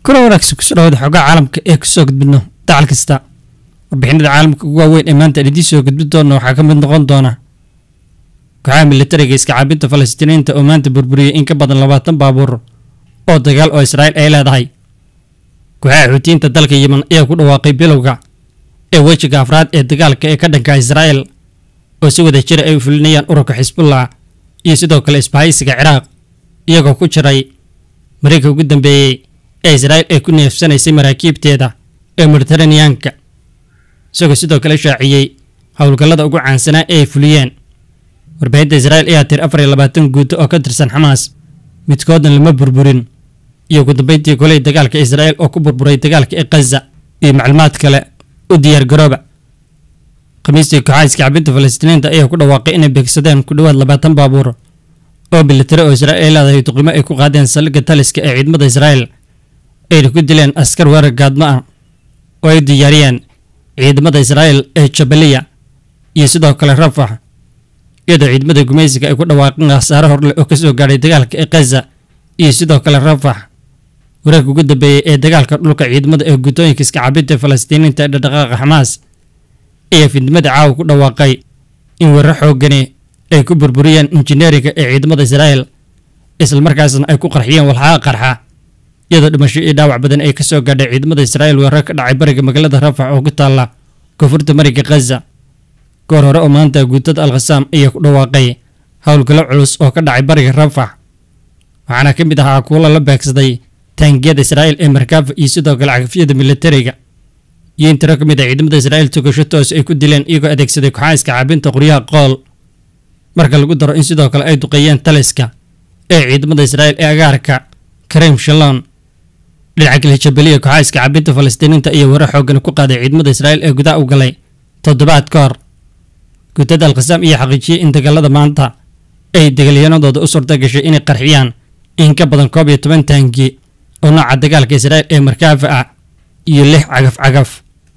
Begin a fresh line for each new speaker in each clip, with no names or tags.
kuna wanaagsan kusoo dhawaada xoogaa caalamka ee kusoo gudbidno dacal kasta warbixinada caalamka ugu waaweyn ee maanta aan idiin soo gudbin doona waxaa ka mid noqon doona kooxaha militariga iska caabinta falastiiniinta oo maanta burburiyey in ka badan labaatan baabuur oo dagaal oo israa'iil ay leedahay kooxaha xuutiyiinta dalka yemen ayaa ku dhawaaqay bilowga ee wejiga afraad ee dagaalka ee ka dhanka israa'iil oo si wada jira ay u fulinayaan ururka xisbullah iyo sidoo kale isbahaysiga ciraaq iyagoo ku jiray mareyka ugu dambeeyey ee israa'iil ay ku neefsanaysay maraakiibteeda ee mediteraneanka isagoo sidoo kale shaaciyey howlgallada ugu caansanaa ee ay fuliyeen warbaahinta israa'iil ayaa tir afar iyo labaatan guuto oo ka tirsan xamaas midkoodna lama burburin iyo ugu dambeyntii goley dagaalka israa'iil oo ku burburay dagaalka ee khaza iyo macluumaad kale u diyaargarooba khamiistii kooxaha iskacabinta falastiiniinta ayaa ku dhawaaqay inay beegsadeen ku dhowaad labaatan baabuur oo militari oo israa'iil ay leedahay duqimo ay ku qaadeen saldhigga taliska ee ciidamada israa'iil ayna ku dileen askar weerar gaadmo ah oo ay diyaariyeen ciidamada israa'iil ee jabaliya iyo sidoo kale rafax iyadoo ciidamada gumaysiga ay ku dhawaaqeen khasaare horleh oo kasoo gaadhay dagaalka ee khaza iyo sidoo kale rafax wareegka ugu dambeeyey ee dagaalka dhulka ciidamada ee guutooyinka iska cabinta falastiiniinta ee dhaqdhaqaaqa xamaas ayaa fidnimada caawa ku dhawaaqay in weerar xoogani ay ku burburiyeen injineeriga ee ciidamada israa'iil islamarkaasna ay ku qarxiyeen walxaha qarxa iyadoo dhimasho iyo dhaawac badan ay kasoo gaadhay ciidamada israa'iil weerar ka dhacay bariga magaalada rafax oo ku taalla koonfurta mariga khaza goor hore oo maanta guutada alkhasaam ayaa ku dhawaaqay howlgallo culus oo ka dhacay bariga rafax waxaana ka mid ahaa kuwo la beegsaday taangiyada israa'iil ee markaafa iyo sidoo kale cagafyada militariga iyo in tiro ka mid ah ciidamada israa'iil tugasho toos ay ku dileen iyagoo adeegsaday kooxaha iska caabinta qoryaha qool marka lagu daro in sidoo kale ay duqeeyeen taliska ee ciidamada israa'iil ee agaarka kareem shalon dhinaca kale jabaliya kooxaha iska caabinta falastiiniinta iyo weerar xoogan ku qaaday ciidamada israa'iil ee gudaha u galay toddobaad ka hor guutada alkhasaam iyo xaqiijiyey in dagaalada maanta ay dagaalyanadooda u suurta gashay inay qarxiyaan in ka badan koob iyo toban taangi oo nooca dagaalka israa'iil ee markaafa ah iyo lix cagaf cagaf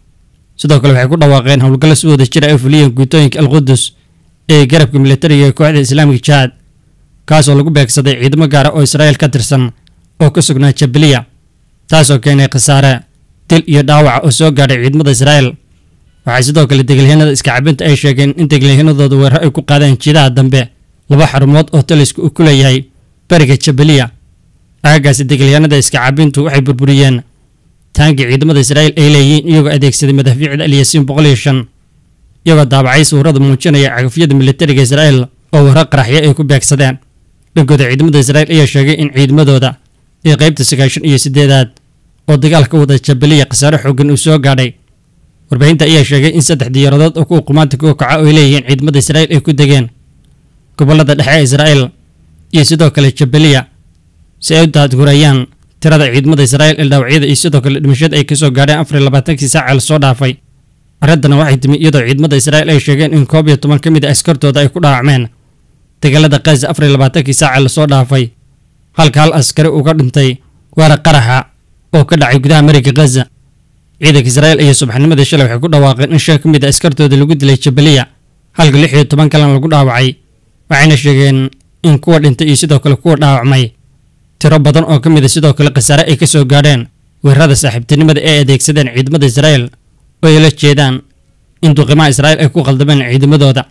sidoo kale waxay ku dhawaaqeen howlgallo si wada jira ay fuliyeen guutooyinka alqudus ee garabka militariga ee kooxda islaamika jihaad kaasoo lagu beegsaday ciidamo gaara oo israa'iil ka tirsan oo ka sugnaa jabaliya taasoo keenay khasaare dil iyo dhaawaca oo soo gaadhay ciidamada israa'iil waxay sidoo kale degalyahanada iska cabinta ay sheegeen in degalyahanadooda weerar ay ku qaadeen jiidaha dambe laba xarumood oo talisku uu ku leeyahay bariga jabaliya aagaasi degalyahanada iska cabintu waxay burburiyeen taangi ciidamada israa'iil ay leeyihiin iyagoo adeegsaday madaafiicda alyasiin boqol iyo shan iyagoo daabacay sawirada muujinaya cagafyada militariga israa'iil oo weerar qaraxyo ay ku beegsadeen dhankooda ciidamada israa'iil ayaa sheegay in ciidamadooda ee qaybta sagaashan iyo siddeedaad oo dagaalka wada jabaliya khasaare xoogan uu soo gaadhay warbaahinta ayaa sheegay in saddex diyaaradood oo kuwa qumaanta kuwa kaca oo ay leeyihiin ciidamada israa'iil ay ku degeen gobollada dhexe ee israa'iil iyo sidoo kale jabaliya si ay u daadgurayaan tirada ciidamada israa'iil ee dhaawacyada iyo sidoo kale dhimashada ay kasoo gaadheen afar iyo labaatankii saaca lasoo dhaafay arrintana waxay timi iyadoo ciidamada israa'iil ay sheegeen in koob iyo toban ka mid a askartooda ay ku dhaawacmeen dagaalada khaza afar iyo labaatankii saaca lasoo dhaafay halka hal askari uu ka dhintay weerar qaraxa oo ka dhacay gudaha mariga khaza ciidanka israa'iil iyo subaxnimadii shalay waxay ku dhawaaqeen in shan ka mid a askartooda lagu dilay jabaliya halka lix iyo toban kalena lagu dhaawacay waxayna sheegeen in kuwa dhintay iyo sidoo kale kuwa dhaawacmay tiro badan oo ka mid a sidoo kale khasaare ay ka soo gaadheen weerarada saaxiibtinimada ee adeegsadeen ciidamada israa'iil oo ay la jeedaan in duqimaha israa'iil ay ku qaldameen ciidamadooda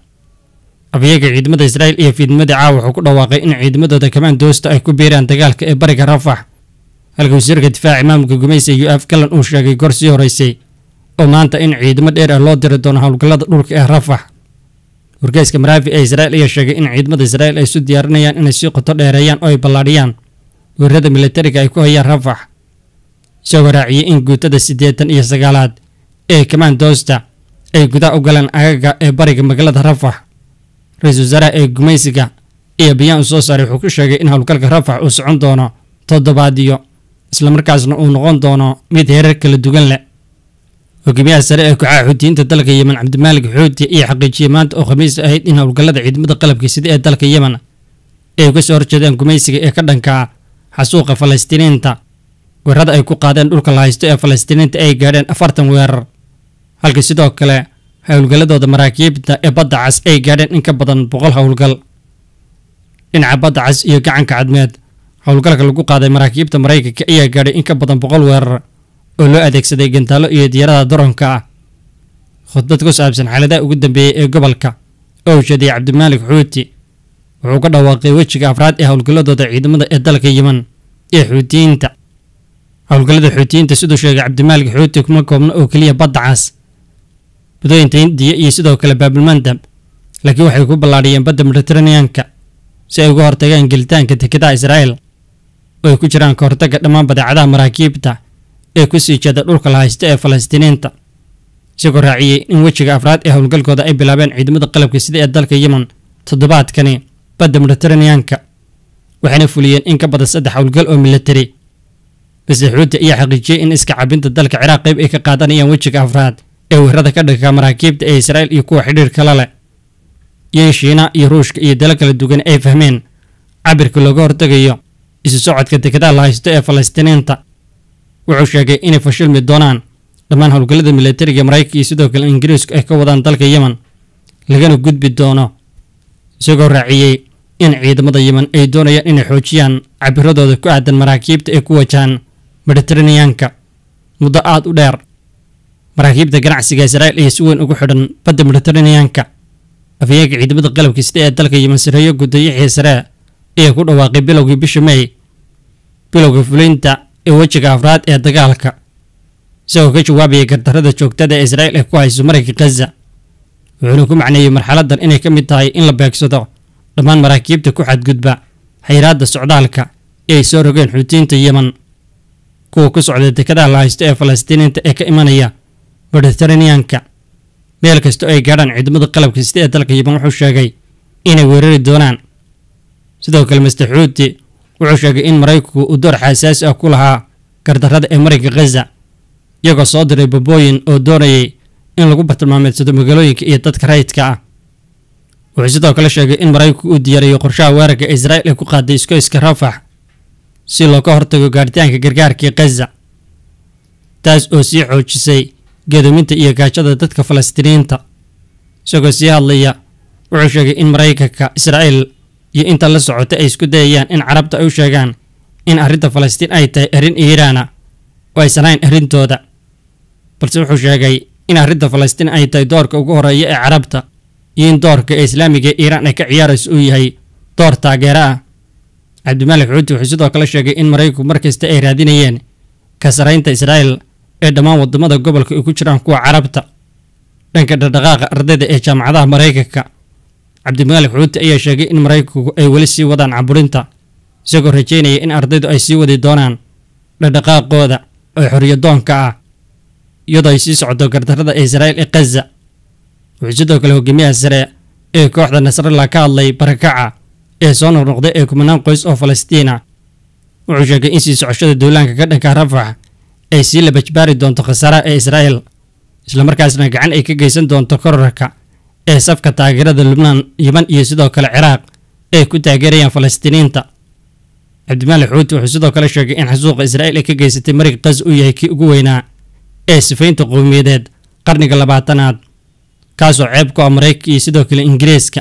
afyaga ciidamada israa'iil iyo fiidnimadii caawa wuxuu ku dhawaaqay in ciidamadooda kamaan doosta ay ku biiraan dagaalka ee bariga rafax halka wasiirka difaaca imaamka gumaysa yu af galan uu sheegay goor sii horeysay oo maanta in ciidamo dheer ah loo diri doono howlgallada dhulka ee rafax wargeyska maraafi ee israa'iil ayaa sheegay in ciidamada israa'iil ay isu diyaarinayaan inay sii qoto dheereeyaan oo ay ballaadhiyaan weerarada militariga ay ku hayaan rafax isagoo raaciyey in guutada siddeetan iyo sagaalaad ee kamaan doosta ay gudaha u galeen agaga ee bariga magaalada rafax ra-iisul wasaaraha ee gumaysiga iyo bayaan uu soo saaray wuxuu ku sheegay in howlgalka rafax uu socon doono toddobaadyo islamarkaasna uu noqon doono mid heerar kala duwan leh hogaamiyaha sare ee kooxaha xuutiyiinta dalka yemen cabdimaalik xuuti iyo xaqiijiyey maanta oo khamiis ahayd in howlgallada ciidamada qalabka sida ee dalka yemen ay uga soo horjeedeen gumaysiga ee ka dhanka xasuuqa falastiiniinta weerarada ay ku qaadeen dhulka la haysto ee falastiiniinta ay gaadheen afartan weerar halka sidoo kale howlgalladooda maraakiibta ee badda cas ay gaadheen in ka badan boqol howlgal dhinaca badda cas iyo gacanka cadmeed howlgalka lagu qaaday maraakiibta maraykanka ayaa gaadhay in ka badan boqol weerar oo loo adeegsaday gantaallo iyo diyaarada daroonka ah khudbad ku saabsan xaaladaha ugu dambeeyey ee gobolka oo uu sheediyey cabdimaalik xuuti wuxuu ka dhawaaqay wejiga afraad ee howlgalladooda ciidamada ee dalka yiman ee xuutiyiinta howlgallada xuutiyiinta siduu sheegay cabdimaalik xuuti kuma koobna oo keliya badda cas badooyinta hindiya iyo sidoo kale baabilmandab laakiin waxay ku ballaadhiyeen badda mediteraneanka si ay uga hortagaan gelitaanka dekedaha israa'el oo ay ku jiraan ka hortagga dhammaan badeecadaha maraakiibta ee ku sii jeeda dhulka la haysta ee falastiiniinta isagoo raaciyey in wejiga afraad ee howlgalkooda ay bilaabeen ciidamada qalabka sida ee dalka yemen toddobaadkani badda mediteraneanka waxayna fuliyeen in ka badan saddex howlgal oo militari balse xuuti ayaa xaqiijiyey in iska cabinta dalka ciraaq qayb ay ka qaadanayaan wejiga afraad ee weerarada ka dhigka maraakiibta ee israa'il iyo kuwa xidhiir kala leh iyo in shiina iyo ruushka iyo dalo kala duwan ay fahmeen cabirka looga hortegayo isu socodka dekedaha la haysto ee falastiiniinta wuxuu sheegay inay fashilmi doonaan dhammaan howlgallada militariga maraykanka iyo sidoo kale ingiriisku ay ka wadaan dalka yemen lagana gudbi doono isagoo raaciyey in ciidamada yemen ay doonayaan inay xoojiyaan cabiradooda ku aadan maraakiibta ee ku wajahan mediteraneanka muddo aada u dheer maraakiibta ganacsiga israa'il ayaa si weyn ugu xidhan badda mediteraneanka afhayeenka ciidamada qalabka sida ee dalka yemen sareeyo gudayaxii sare ayaa ku dhawaaqay bilowgii bisha may bilowga fulinta ee wejiga afraad ee dagaalka isagoo ka jawaabaya gardarrada joogtada ee israa'il ay ku hayso marayka khaza wuxuuna ku macneeyey marxaladan inay ka mid tahay in la beegsado dhammaan maraakiibta ku xadgudba xayiraadda socdaalka ee ay soo rogeen xuutiyiinta yemen kuwa ku socda dekedaha la haysto ee falastiiniinta ee ka imanaya mediteraneanka meel kasta oo ay gaadhaan ciidamada qalabka sida ee dalka yemen wuxuu sheegay inay weerari doonaan sidoo kale master xuuti wuxuu sheegay in maraykanku uu door xasaasi ah ku lahaa gardarrada ee marinka khaza iyagoo soo diray babooyin oo doonayay in lagu bartilmaameedsado magaalooyinka iyo dadka rayidka ah wuxuu sidoo kale sheegay in maraykanku uu diyaariyo qorshaha weerarka ee israa'il ay ku qaaday iskoyska rafax si looga hortago gaaritaanka gargaarkii khaza taas oo sii xoojisay geedoominta iyo gaajada dadka falastiiniyiinta isagoo sii hadlaya wuxuu sheegay in maraykanka israa'il iyo inta la socota ay isku dayayaan in carabta ay u sheegaan in arrinta falastiin ay tahay arrin iiraana oo aysan hayn arrintooda balse wuxuu sheegay in arrinta falastiin ay tahay doorka ugu horeeya ee carabta iyo in doorka ee islaamiga ee iiraan ay ka ciyaarayso uu yahay door taageero ah cabdimaalik xuuti wuxuu sidoo kale sheegay in maraykanku markasta ay raadinayeen ka saraynta israa'il ee dhammaan wadamada gobolka ay ku jiraan kuwa carabta dhanka dhaqdhaqaaqa ardayda ee jaamacadaha maraykanka cabdimaalik xuuti ayaa sheegay in maraykanku ay weli sii wadaan caburinta isagoo rajeynaya in ardaydu ay sii wadi doonaan dhaqdhaqaaqooda oo xoriyadoonka ah iyadoo ay sii socdo gardarrada ee israa'il ee khaza wuxuu sidoo kale hogaamiyaha sare ee kooxda nasrallah ka hadlay barakaca ee soo noqnoqday ee kumanaan qoys oo falastiina wuxuu sheegay in sii socoshada duulaanka ka dhanka rafax ay sii labajbaari doonto khasaaraha ee israa'il islamarkaasna gacan ay ka geysan doonto korarka ee safka taageerada lubnaan yeman iyo sidoo kale ciraaq ay ku taageerayaan falastiiniinta cabdimaalik xuuti wuxuu sidoo kale sheegay in xasuuqa israa'il ay ka geysatay marig khaza uu yahay kii ugu weynaa ee sifaynta qowmiyadeed qarniga labaatanaad kaasoo ceeb ku ah maraykanka iyo sidoo kale ingiriiska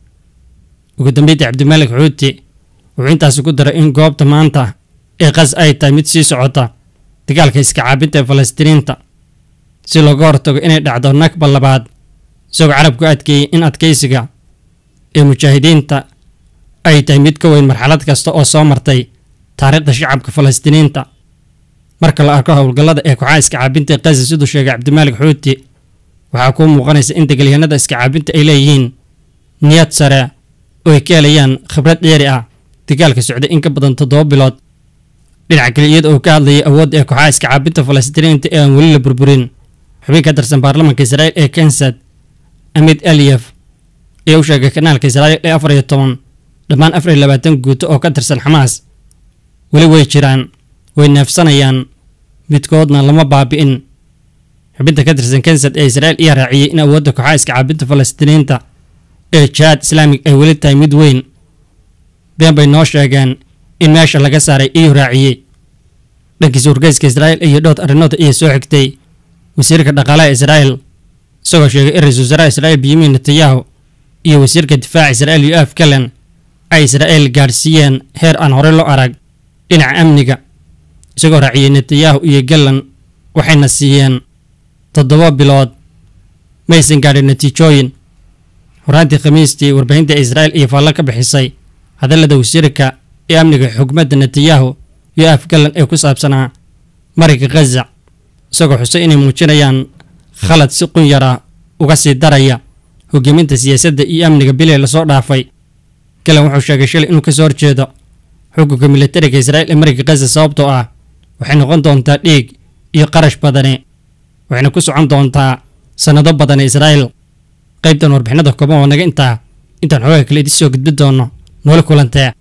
ugu dambeyntii cabdimaalik xuuti wuxuu intaasi ku daray in goobta maanta ee khas ay tahay mid sii socota dagaalka iska caabinta ee falastiiniinta si looga hortago inay dhacdo nakba labaad isagoo carabku adkeeyey in adkaysiga ee mujaahidiinta ay tahay mid ka weyn marxalad kasta oo soo martay taariikhda shacabka falastiiniinta marka la arko howlgallada ee kooxaha iska caabinta ee khaza siduu sheegay cabdimaalik xuuti waxaa kuu muuqanaysa in degaalyahanada iska caabinta ay leeyihiin niyad sare oo ay ka helayaan khibrad dheeri ah dagaalka socday in ka badan toddoba bilood dhinaca kale iyada oo ka hadlayay awoodda ee kooxaha iska caabinta falastiiniinta ee aan weli la burburin xubin ka tirsan baarlamaanka israa'il ee kansad amid aliyef ayaa u sheegay kanaalka israa'il ee afar iyo toban dhammaan afar iyo labaatan guuto oo ka tirsan xamaas weli way jiraan way neefsanayaan midkoodna lama baabi'in xubinta ka tirsan kansad ee israa'il ayaa raaciyey in awoodda kooxaha iska caabinta falastiiniinta ee jihaad islaamig ay weli tahay mid weyn been bay noo sheegeen in meesha laga saaray iyuu raaciyey dhankiisa wargeyska israa'il iyo dhowr arrimood ayaa soo xigtay wasiirka dhaqaalaha israa'il isagoo sheegay in ra-iisul wasaaraha israa'il benyamin netanyahu iyo wasiirka difaaca israa'il yoaf kalen ay israa'il gaadhsiiyeen heer aan horey loo arag dhinaca amniga isagoo raaciyey netanyahu iyo gallan waxayna siiyeen toddoba bilood maysan gaadhin natiijooyin horaantii khamiistii warbaahinta israa'il iyo faallo ka bixisay hadallada wasiirka ee amniga xugmadda netanyahu iyo afgallan ee ku saabsanaa mariga khaza isagoo xusay inay muujinayaan khalad si qun yar ah uga sii daraya hogaaminta siyaasadda iyo amniga bilay lasoo dhaafay galan wuxuu sheegay shalay inuu ka soo horjeedo xukunka militariga israa'il ee mariga khaza sababtoo ah waxay noqon doontaa dhiig iyo qarash badani waxayna ku socon doontaa sannado badan israa'il qaybtan warbixinada kooban oo naga intaa intaan xoogaa kale idin soo gudbi doonno noole kulantee